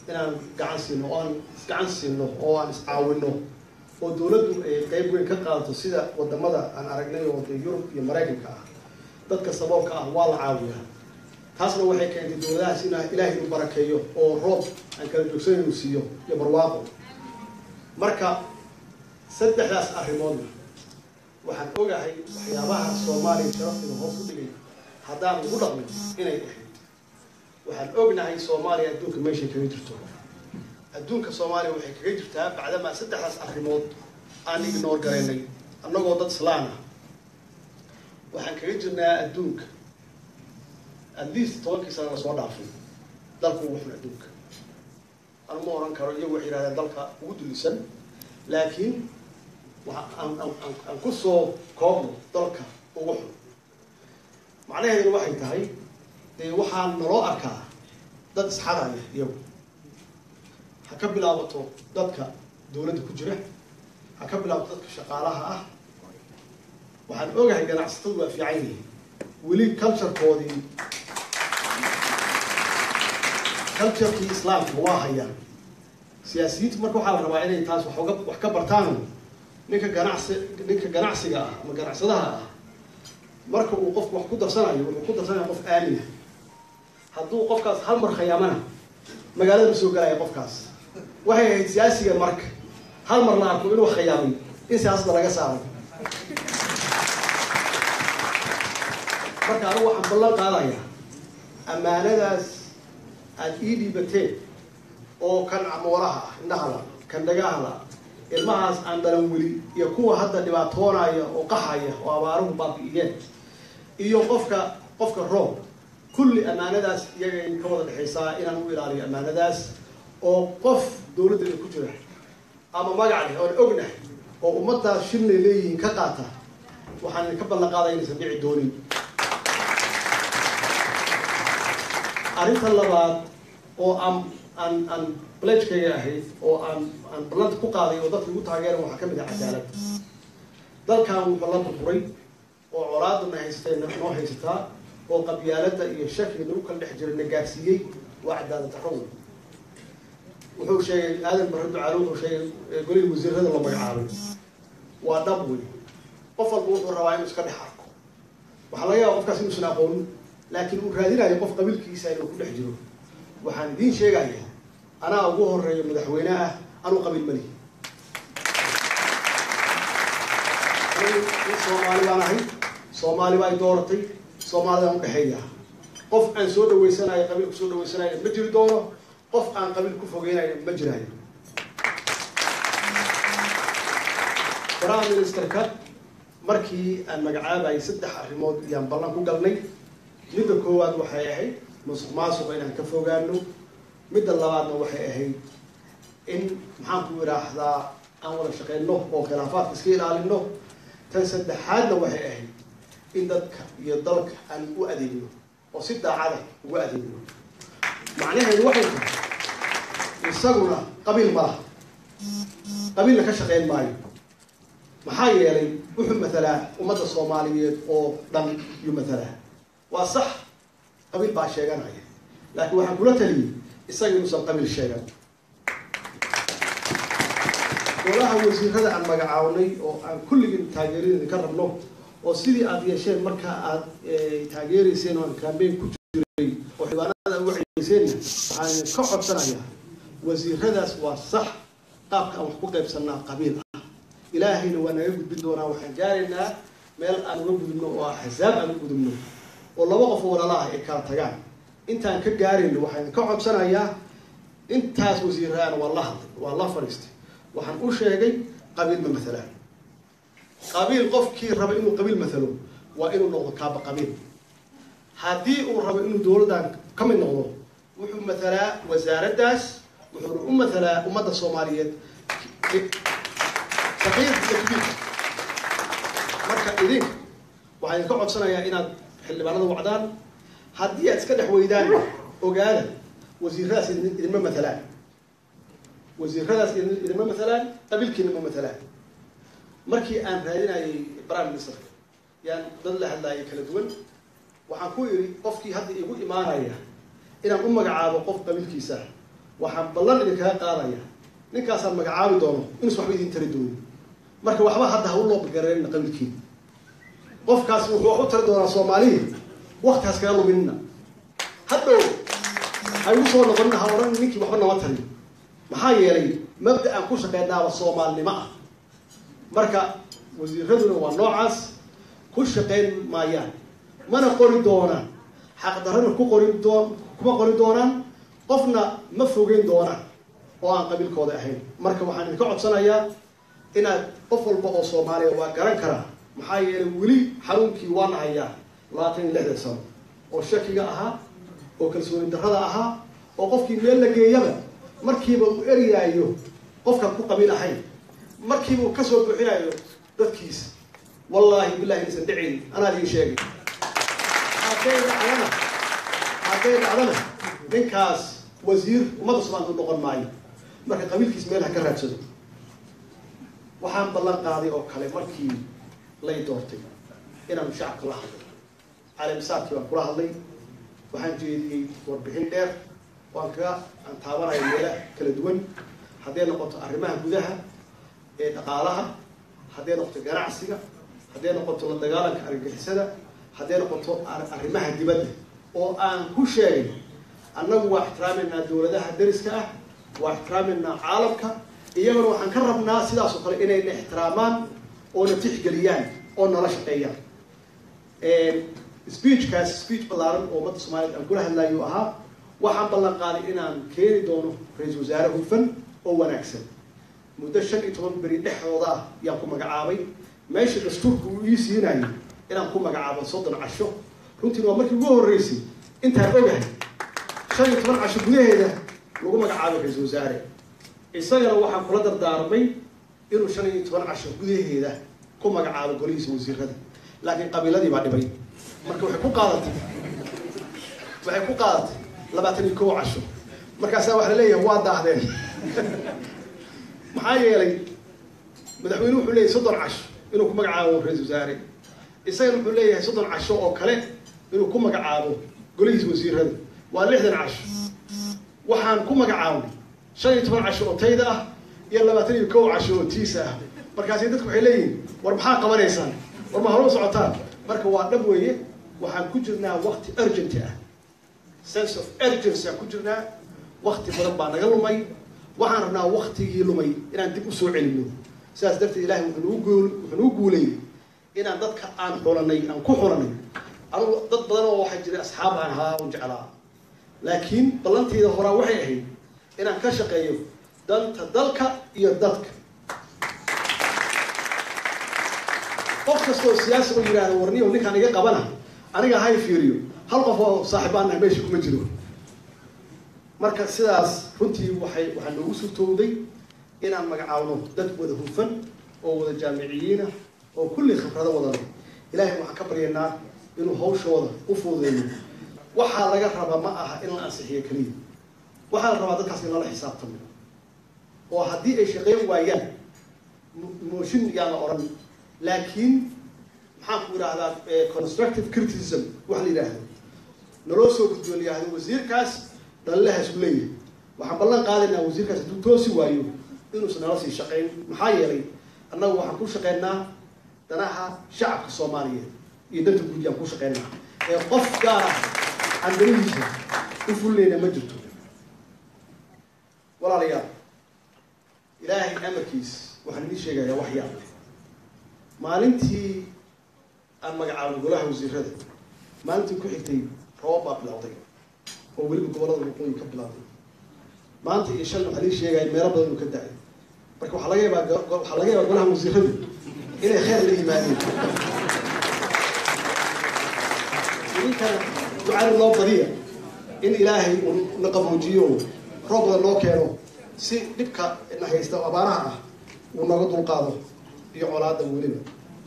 inaan gacan siino oo aan isgacan siino oo aan iscaawino oo dowladdu ay qeyb weyn ka qaadato sida wadamada aan aragnay oo dee yurub iyo maraykanka ah dadka saboolka ah waa la caawiyaa taasna waxay keentay dowladahaas ina ilaahay inu barakeeyo oo roob aan kala joogsan inuu siiyo iyo barwaaqo marka saddexdaas arrimoodna waxaan ogahay waxyaabaha soomaaliya sharafteeda hoos u dhigay haddaan lagu dhaqmin inay ahayd waxaan ognahay soomaaliya adduunka meeshay kaga jirto adduunka soomaaliya waxay kaga jirtaa bacdamaa saddexdaas arrimood aan ignoor garaynay annagoo dad islaan ah waxaan kaga jirnaa adduunka at least tobankii sana la soo dhaafay dalka ugu xun adduunka anu ma oran karo iyagu waxay yihahdeen dalka ugu dulisan laakiin waa aan aan aan ku soo koobno dalka ugu xun macnaheeduna waxay tahay dee waxaa naloo arkaa dad isxadaya iyagu ha ka bilaabato dadka dawladda ku jira ha ka bilaabato dadka shaqaalaha ah waxaan ogahay ganacsatadu waa fiican yihiin weli culturekoodii culturekii islaamka waa hayaan siyaasiyiintu marka waxaa la rabaa inay taas wax uga wax ka bartaan ninka ganacsi ninka ganacsiga ah ama ganacsadaha ah marka uu qofku wax ku darsanayo wuxuu ku darsanaya qof aamina hadduu qofkaas hal mar khayaamana magaalada ma soo galaya qofkaas waxay ahayd siyaasiga marka hal mar la arko inuu khayaamay in siyaasadda laga saaray marka anigu waxaan ballan qaadayaa ammaanadaas aada ii dhiibateen oo kan camooraha ah indhahala kan dhagahala ilmahaas aan dhalan weli iyo kuwa hadda dhibaatoonaya oo qaxaya oo abaaruhu baabi'iyeen iyo qofka qofka roob kulli ammaanadaas iyaga ka wada dhexaysaa inaan u ilaaliyo ammaanadaas oo qof dawladdeeda ku jira ama magac leh oon ognahay oo ummaddaas shilnay leeyihiin ka qaata waxaan idinka ballan qaadaya inaysan dhici doonin arrinta labaad oo aan aan aan balejkayga ahayd oo aan aan ballanta ku qaaday oo dadka igu taageeran waxaa ka mid ah cadaalad dalkan wuxuu la burburay oo colaadana haysatay noo haysataa oo qabyaalada iyo shakiga nagu kala dhex jiray na gaarsiiyey waa cadaalad darro wey wuxuu sheegay aadan barre ducaale wuxuu sheegay golihii wasiirada la magacaabay waa dhab wey qof walba wuxuu rabaa inuu iska dhex arko waxaa laga yaaba qofkaas inuusan aqoonin laakiin uu raadinayo qof qabiilkiisa inuu ku dhex jiro waxaan idiin sheegaya anaa ugu horeeya madaxweyne ah anuu qabiil malihi soomaali baan ahay soomaali baa i dooratay soomaalidaan udhexeeya qof aan soo dhaweysanayo qabiil kusoo dhaweysanayo ma jiri doono qof aan qabiil ku fogeynayo ma jiraayo prime ministerka markii aan magacaabayay saddex arrimood iyaan ballan ku galnay midda koowaad waxay ahayd musuq maasuqa inaan ka fogaano midda labaadna waxay ahayd in maxaan ku idhaahdaa aan wada shaqeyno oo khilaafaadka iska ilaalino tan saddexaadna waxay ahayd in dadka iyo dalka aan u adeegno oo si daacada ugu adeegno macnaheedu waxay tahay isaguna qabiil ma laha qabiilna ka shaqeyn maayo maxaa yeelay wuxuu matalaa ummadda soomaaliyeed oo dhan yuu matalaa waa sax qabiil baa sheeganaya laakiin waxaan kula taliyey isaga inuusan qabiil sheegan golaha wasiirada aan magacaabnay oo aan kulligin taageeradin ka rabno oo sidii aad yeesheen marka aad taageereyseen oo aan cambain ku jiray oo xibaanada uga ceyeyseenna waxaan ka codsanayaa wasiiradaas waa sax qaabka aan wax ku qaybsanaa qabiil ah ilaahayna waa naga gudbin doonaa waxaan gaaraynaa meel aan uga gudubno oo axsaab aan u gudubno oo laba qof oo walala ah ay kala tagaan intaan ka gaarayno waxaan ka codsanayaa intaas wasiiraan waa la hadlay waa la fadhiistay waxaan u sheegay qabiil ma matalaan qabiil qofkii raba inuu qabiil matalo waa inuu noqdo kaaba qabiil haddii uu rabo inuu dowladdan ka mid noqdo wuxuu matalaa wasaaraddaas wuxuuna u matalaa ummadda soomaaliyeed saqiir iyo kabiir marka idinka waxaan idinka codsanayaa inaad xildhibaanada wacdaan haddii aad iska dhex weydaan ogaada wasiiradaas idinma matalaan wasiiradaas idinma matalaan qabiilkiina ma matalaan markii aan raadinayay prime ministerka yaan dad la hadlaayay kala duwan waxaan ku idhi qofkii hadda igu imaanaya inaan u magacaabo qof qabiilkiisa waxaan ballan idinkaga qaadaya ninkaasaan magacaabi doono inuusan waxba idin tari doonin marka waxba hadda ha u loobagareerina qabiilkiina qofkaas wuxuu wax u tari doonaa soomaaliya waktigaas kaga luminina hadhow ha igu soo noqonina ha odhan ninkii waxba nama tarin maxaa yeelay mabda aan ku shaqeynaaba soomaalinimo ah marka wasiiraduna waa noocaas ku shaqayn maayaan mana qori doonaan xaqdarrana ku qori doon kuma qori doonaan qofna ma fogeyn doonaan oo aan qabiilkooda ahayn marka waxaan idinka codsanayaa inaad qof walba oo soomaaliya waa garan karaa maxaa yeelay weli xanuunkii waana hayaa labaatan iyo lixdan sano oo shakiga ahaa oo kalsooni darrada ahaa oo qofkii meel la geeyaba markiiba uu eriyaayo qofkaan ku qabiil ahayn markiiba uu kasoo buuxinaayo dadkiisa wallaahi billahi inaysan dhicin anaa idiin sheegay hadday dhacdana hadday dhacdana ninkaas wasiir ummadda soomaalida u noqon maayo marka qabiilkiis meel ha ka raadsado waxaan ballan qaaday oo kale markii lay doortay inaan shacabka la hadlay caleemisaadkii baan kula hadlay waxaan jeediyey warbixin dheer waan kaga aan taabanaya meelaha kala duwan hadday noqoto arrimaha gudaha ee dhaqaalaha hadday noqoto ganacsiga hadday noqoto la dagaalanka argagixisada hadday noqoto arrimaha dibadda oo aan ku sheegay annagu waa ixtiraameynaa dawladaha dariska ah waa ixtiraameynaa caalamka iyaguna waxaan ka rabnaa sidaas oo kale inayna ixtiraamaan oona tixgeliyaan oo nala shaqeeyaan speechkaas speech ballaaran oo ummadda soomaaliyed aan kula hadlayo ahaa waxaan ballan qaaday inaan keeni doono ra-iisul wasaare hufan oo wanaagsan muddo shan iyo toban beri dhexdooda ah yaan ku magacaabay meesha dastuurka uu ii siinayo inaan ku magacaabo soddon casho runtiina waa markii ugu horreysay intaan ogahay shan iyo toban casho gudaheeda lagu magacaabay ra-iisul wasaare isagana waxaan kula dardaarmay inuu shan iyo toban casho gudaheeda ku magacaabo golihiisa wasiirada laakiin qabiiladii baa dhibay marka waxay ku qaadatay waxay ku qaadatay labaatan iyo kow casho markaasaa waxa la leeyahay waa daahdeen maxaa yeelay madaxweyne wuxuu leeyahay soddon casho inuu ku magacaabo ra-iisul wasaare isagana wuxuu leeyahay soddon casho oo kale inuu ku magacaabo golihiisa wasiirada waa lixdan casho waxaan ku magacaabnay shan iyo toban casho oo tayda ah iyo labaatan iyo kow casho oo tiisa ah markaasi dadku waxay leeyihin war maxaa qabanaysaan war ma halo socotaan marka waa dhab weeye waxaan ku jirnaa wakti urgenty ah sense of urgency aan ku jirnaa wakti badan baa naga lumay waxaan rabnaa waktigii lumay inaan dib usoo celino sidaas darteed ilahay wuxuu guul wuxuu nagu guulayay inaan dadka aan xulanay aan ku xulanay anugu dad badan oo waxaa jiray asxaab aan ahaa un jeclaa laakiin ballantayda horaa waxay ahayd inaan ka shaqeeyo danta dalka iyo dadka qof kasta oo siyaasi oo yidhaahda warniyo ninkaan iga qabana aniga hay fiiriyo hal qof oo saaxiibaanaha meesha kuma jiro marka sidaas runtii waxay waxaa noogu suurtowday inaan magacaawno dad wada hufan oo wada jaamiciyiina oo kulli khibrado wadana ilaahay waxaan ka baryaynaa inuu hawshooda u fuudeeyo waxaa laga rabaa ma aha in la ansixiyo keliya waxaa la rabaa dadkaas in lala xisaabtamo oo haddii ay shaqeyn waayaan mooshin yaan la odhan laakiin maxaan ku idhaahdaa constructive criticism wax la yidhaahdo naloo soo gudbiyo la yihahdo wasiirkaas dhalilahaas ku leeyahay waxaan ballan qaadaynaa wasiirkaas hadduu toosi waayo inuusan nala sii shaqayn maxaa yeelay annagu waxaan ku shaqaynaa danaha shacabka soomaaliyeed iyo danta guud yaan ku shaqaynaa ee qof gaar ah aan danihiisa u fulnayna ma jirto walaalayaal ilaahay amarkiis waxaan idiin sheegayaa wax yaab maalintii aan magacaabay golaha wasiirada maalintii ku xigtay roobab baa bilowday oo weliba gobollada waqooyi ka bilowday maanta iyo shalna waxaa lii sheegaya meelo badan uu ka da-ay marka waxaa laga yaabaa waxaa laga yaabaa golaha wasiiradu inay kheyr la yimaadeen idinkana ducada loo badiya in ilaahay uu na qaboojiyo roob badan loo keeno si dhibka na haysta oo abaaraha ah uu nooga dulqaado iyo colaada weliba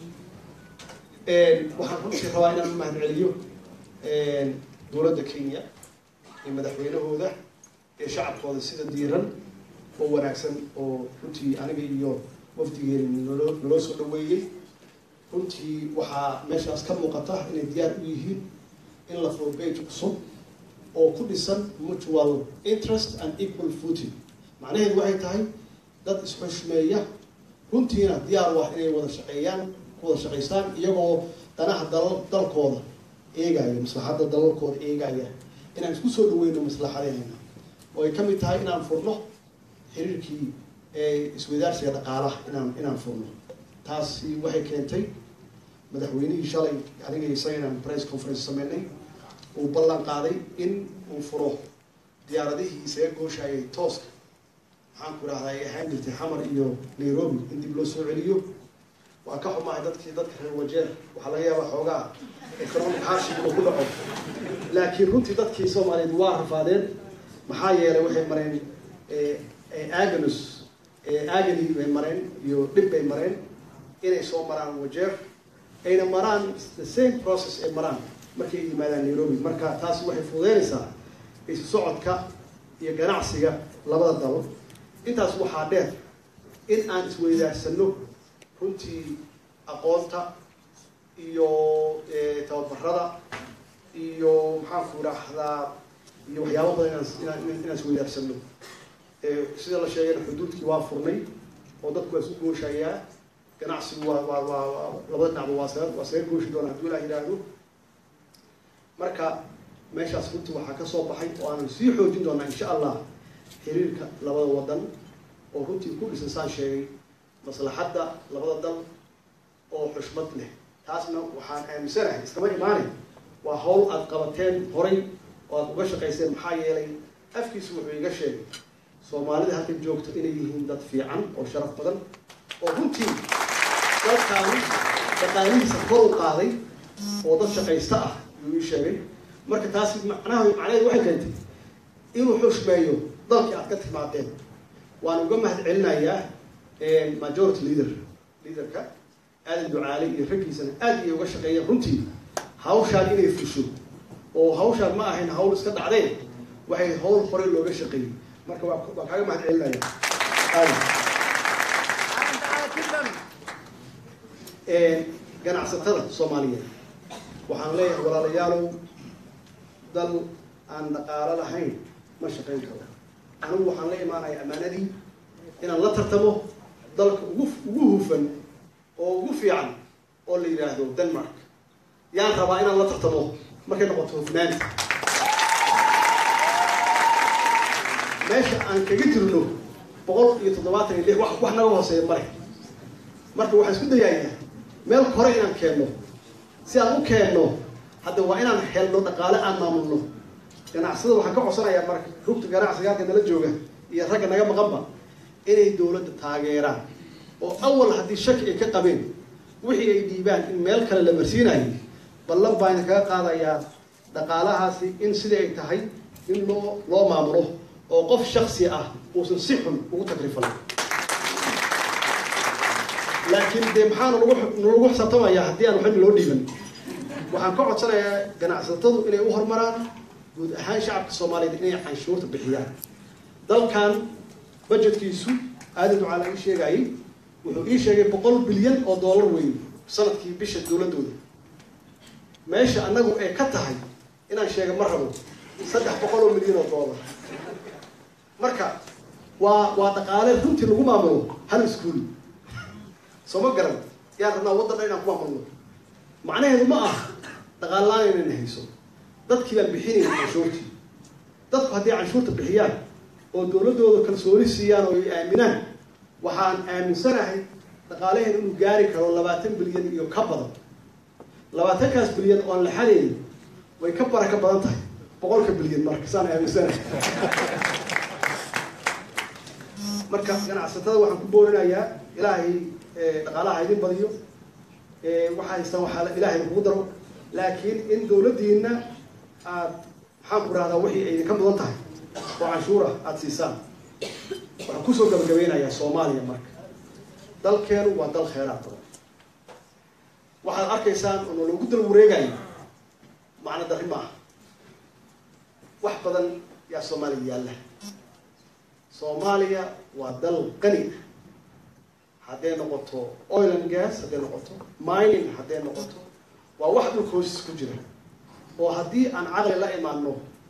waxaan runtii rabaa inaan u mahad celiyo dowladda kenya iyo madaxweynahooda ee shacabkooda sida diiran oo wanaagsan oo runtii aniga iyo wafdigeeni naloo naloo soo dhaweeyey runtii waxaa meeshaas ka muuqata inay diyaar u yihiin in la furo bage cusub oo ku dhisan mutual interest and equal footing macnaheedu waxay tahay dad isxushmeeya runtiina diyaar u ah inay wada shaqeeyaan ku wada shaqaystaan iyagoo danaha dal dalkooda eegaya maslaxadda dalalkooda eegaya inaan isku soo dhaweyno maslaxadeena oo ay ka mid tahay inaan furno xiriirkii iswadaarsiga dhaqaalaha inaan inaan furno taasi waxay keentay madaxweynihii shalay aniga isaga inaan press conference sameynay uu ballan qaaday in uu furo diyaaradihii isaga gooshayay tooska maxaan ku idhahdaa ay ahaan jirtay xamar iyo nairobi in dib loo soo celiyo waa ka xumahay dadkii dadka reer wajeer waxaa laga yaabaa xoogaa economic hardship inuu ku dhaco laakiin runtii dadkii soomaaliyeed waa rafaadeen maxaa yeelay waxay mareen aganus agany bay mareen iyo dhib bay mareen inay soo maraan wajeer ayna maraan the same process ay maraan markay yimaadaan nairobi marka taasi waxay fududeynaysaa isu socodka iyo ganacsiga labada dal intaas waxaa dheer in aan isweydaarsano runtii aqoonta iyo tababarada iyo maxaanku idhaahdaa iyo waxyaabo badan inaan inaan isweydaarsano sida la sheegayna xuduudkii waa furnay oo dadku waa isu gooshayaa ganacsigu waa waa waa labada dhinacba waa saga waa saga gooshi doona hadduu ilaah yidhaahdo marka meeshaas runtii waxaa ka soo baxay oo aanan sii xoojin doonaa insha allah xiriirka labada wadan oo runtii ku dhisan saan sheegay maslaxadda labada dal oo xushmad leh taasna waxaan aaminsanahay iskama imaanay waa hawl aada qabateen horay oo aada uga shaqayseen maxaa yeelay afkiisu wuxuu iga sheegay soomaalida halkan joogto inay yihiin dad fiican oo sharaf badan oo runtii dalkaani dhaqaalihiisa kor u qaaday oo dad shaqaysta ah yuu ii sheegay marka taasi macnaha macnaheedu waxay keentay inuu xushmeeyo dalkii aad ka timaadeen waan uga mahad celinayaa majority leader leaderka aadan ducaale iyo raggiisana aad iyay uga shaqeeyeen runtii hawshaan inay fusho oo hawshaan ma ahayn hawl iska dhacdeen waxay hawl horey looga shaqeeyey marka waa waa kaaga mahad celinaya aadan ganacsatada soomaaliyeed waxaan leeyahay walaalayaalow dal aan dhaqaalo lahayn ma shaqayn karo anigu waxaan la imaanaya ammaanadii inaan la tartamo dalka ugu ugu hufan oo ugu fiican oo la yidhaahdo denmark yaan rabaa inaan la tartamo markay noqoto hufnaanta meesha aan kaga jirno boqol iyo toddobaatan iyo lix wax wax naga hooseeya male marka waxaan isku dayayaa meel hore inaan keenno si aan u keenno hadda waa inaan helno dhaqaale aan maamulno ganacsada waxaan ka codsanayaa marka rugta ganacsiga halka nala jooga iyo ragga naga maqanba inay dawladda taageeraan oo awal haddii shaki ay ka qabeen wixii ay dhiibaan in meel kale la marsiinayo ballan baa idin kaga qaadayaa dhaqaalahaasi in sidai ay tahay in loo loo maamulo oo qof shaksi ah uusan si xun ugu takrifalin laakiin dee maxaana lagu nalagu xisaabtamayaa haddii aan waxba loo dhiiban waxaan ka codsanayaa ganacsatadu inay u horumaraan guud ahaan shacabka soomaaliyeed inay canshuurta bixiyaan dalkan budgetkiisu aadan ducaala ii sheegayay wuxuu ii sheegay boqol bilyan oo dollar weyn sanadkii bisha dowladdooda meesha annagu ay ka tahay inaan sheega ma rabo saddex boqol oo milyan oo dollar marka waa waa dhaqaale runtii lagu maamulo hal iskuol soo ma garan yaan rabnaa waddan dhan inaan ku maamulno macnaheedu ma ah dhaqaalaaan inayna hayso dadkii baan bixinayna canshuurtii dadku haddii canshuurta bixiyaan oo dowladdooda kalsooni siiyaan oo ay aaminaan waxaan aaminsanahay dhaqaalaheen inuu gaari karo labaatan bilyan iyo ka badan labaatankaas bilyan oon la xadaynin way ka baraka badan tahay boqolka bilyan marka saan aaminsanahay marka ganacsatada waxaan ku boorinayaa ilaahay dhaqaalaha idin badiyo waxaa haystaan waxaa ilaahay kugu daro laakiin in dawladdiina aad maxaan ku rahdaa wixii ay idinka mudan tahay oo canshuura aada siisaan waxaan kusoo gabagabeynayaa soomaaliya marka dalkeenu waa dal kheyraad badan waxaad arkaysaan oo naloogu dal wareegayo macno darri maaha wax badan yaa soomaaliya yaalla soomaaliya waa dal qani ah hadday noqoto oil and gas hadday noqoto mining hadday noqoto waa wax dhulka hoostiis ku jira oo haddii aan caqli la imaano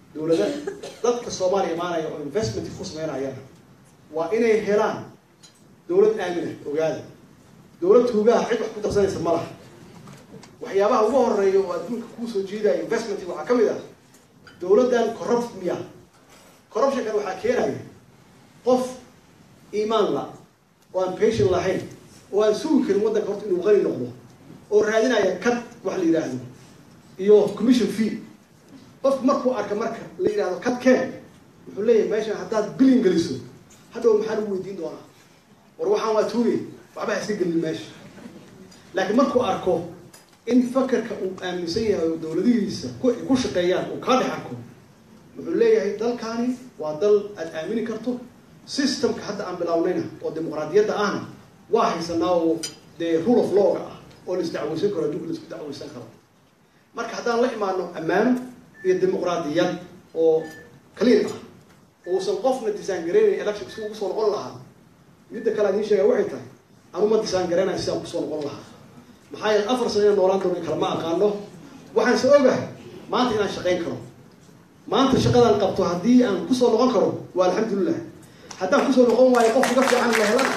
dowlada dadka soomaaliya imaanaya oo investment ku sameynayana waa inay helaan dowlad aamina ogaada dowlad tuugaha cid wax ku darsanaysa ma laha waxyaabaha ugu horeeya oo adduunka kuusoo jiidaya investment waxaa ka mid ah dowladdan corrupt miya corruptionkan waxaa keenaya qof iimaan la oo aan patient lahayn oo aan sugi karin waddanka horta inuu qani noqdo oo raadinaya kad wax la yidhaahdo iyo commission fee qofku markuu arka marka la yidhahdo kad keen wuxuu leeyahay meeshan haddaad bilin geliso hadhow maxaa lagu weydiin doonaa war waxaan waa tuugay waxba ha iska gelin meesha laakiin markuu arko in fakarka uu aaminsan yahay oo dowladihiisa ku shaqeeyaan uu kaa dhex arko wuxuu leeyahay dalkani waa dal aad aamini karto systemka hadda aan bilownayna oo dimuqraadiyadda ahna waa haysanaa oo dee rule of lawga ah oo la isdacweysan karo adduunka la isku dacweysan karo marka haddaan la imaano ammaano iyo dimuqraadiyad oo clean ah uusan qofna disaan gareynayn election si ugu soo noqon lahaa midda kale adiin sheega waxay tahay anuma disaan gareynayo sidaan kusoo noqon lahaa maxaa yeele afar sano inaan noolaan doono kale ma aqaano waxaan se ogahay maanta inaan shaqayn karo maanta shaqadaan qabto haddii aan kusoo noqon karo waa alxamdulilah haddaan kusoo noqon waayo qof uga fiican la helana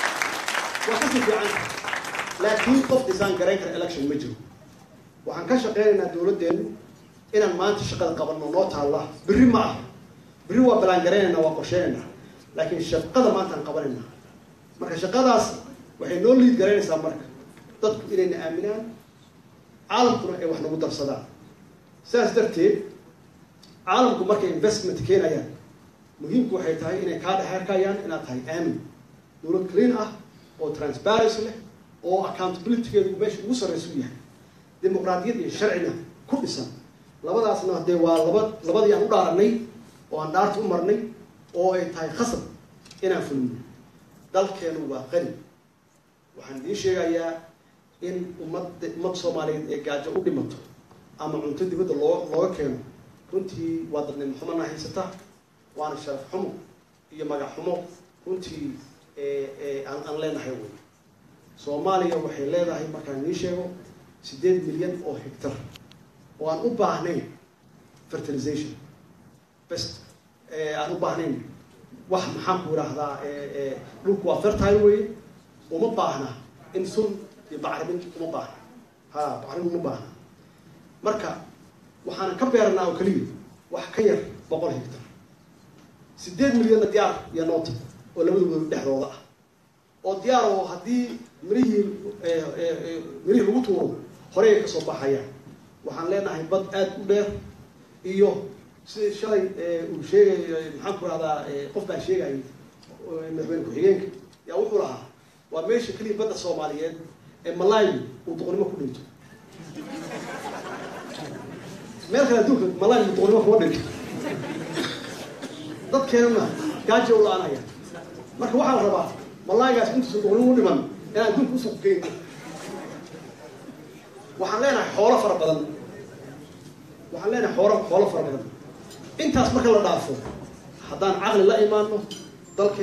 waa kasii fiican laakiin qof disaan garayn kara election ma jiro waxaan ka shaqeynaynaa dowladdeenu inaan maanta shaqada qabanno noo taalla berri ma ah berri waa ballaangaraynayna waa qorsheynaynaa laakiin shaqada maanta aan qabanayna marka shaqadaas waxay noo liid garaynaysaa marka dadku inayna aaminaan caalamkuna ay wax nagu darsadaan sidaas darteed caalamku markay investment keenayaan muhiimku waxay tahay inay kaa dhexerkayaan inaad tahay aamin dowlad clean ah oo transparency leh oo accountabilitygeedu meesha ugu sarraysa u yahay dimuqraadiyad iyo sharcina ku dhisan labadaasna dee waa laba labadii aan u dhaaranay oo aan dhaarta u marnay oo ay tahay khasab inaan fulino dalkeenu waa qani waxaan idiin sheegayaa in ummadda ummadda soomaaliyeed ee gaajo u dhimato ama cunto dibadda loo looga keeno runtii waa dadnimo xumana haysata waana sharaf xumo iyo magac xumo runtii aan aan leenahay wey soomaaliya waxay leedahay markaan idiin sheego siddeed milyan oo hectar oo aan u baahnayn fertilization best aan u baahnayn wax maxaan ku idhaahdaa dhulku waa fertile weye uma baahna in sun iyo bacrimin uma baahna ha bacrimin uma baahna marka waxaan ka beeranaa oo keliya wax ka yar boqol hectar siddeed milyanna diyaar iyo noota oo labadooda dhexdooda ah oo diyaar oo haddii mirihii mirihii lagu tuuro horey ay kasoo baxayaan waxaan leenahay bad aada u dheer iyo sida shalay uu sheegay maxaan ku rahdaa qof baa sheegayay madaxweyne ku-xigeenka yaa wuxuu lahaa waa meesha keliya badda soomaaliyeed ee malaayu uu doqonnimo ku dhinto meel kale adduunka malaayu doqonnimo kuma dhinto dadkeenana gaajo u la-anaya marka waxaa la rabaa malaaygaas intuusan doqonnimo u dhiman inaan adduunka usuq geyno waxaan leenahay xoolo fara badan waxaan leenahay xoolo xoolo fara badan intaas marka la dhaafo haddaan caqli la imaano dalke